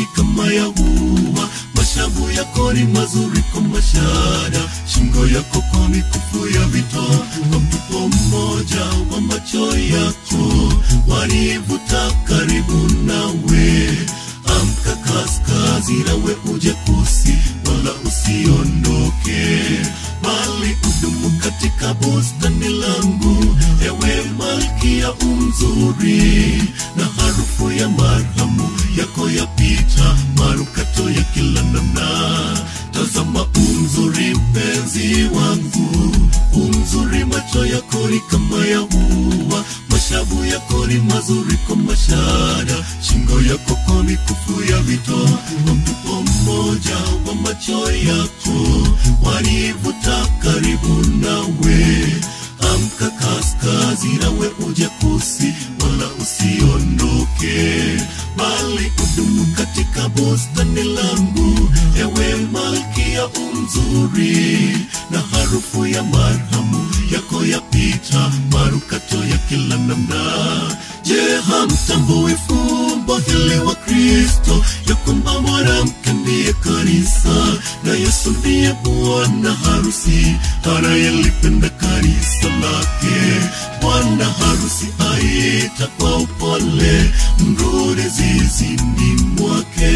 ni kama ya ua, mashavu yako ni mazuri kwa mashada, shingo yako kwa mikufu ya vito, kwa mtupo mmoja wa macho yako wanivuta karibu nawe. Amka kaskazi, nawe uje kusi, wala usiondoke, bali udumu katika bustani langu, ewe malkia umzuri, na harufu ya marhamu yako yapita manukato ya kila namna. Tazama umzuri, mpenzi wangu, umzuri, macho yako ni kama ya ua, mashavu yako ni mazuri kwa mashada, shingo yako kwa mikufu ya vito, kwa mtupo mmoja wa macho yako wanivuta karibu nawe. Amka kaskazi, nawe uje kusi, wala usiondoke, bali udumu katika bustani langu, ewe malkia umzuri, na harufu ya marhamu yako yapita manukato ya kila namna. Je, hamtambui fumbo hili wa Kristo ya kwamba mwanamke ndiye kanisa na Yesu ndiye bwana harusi anayelipenda kanisa lake. Bwana harusi aita kwa upole, mrudi zizini mwake,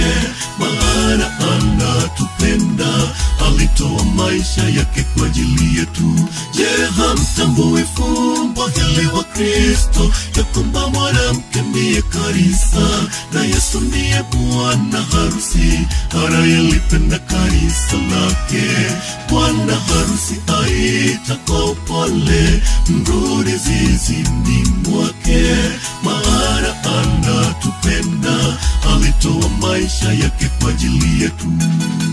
maana anatupenda, alitoa maisha yake kwa ajili yetu. Je, hamtambui fumbo hili wa Kristo ya kwamba mwanamke ndiye kanisa na Yesu ndiye bwana harusi anayelipenda kanisa lake. Bwana harusi aita kwa upole, mrudi zizini mwake, maana anatupenda, alitoa maisha yake kwa ajili yetu.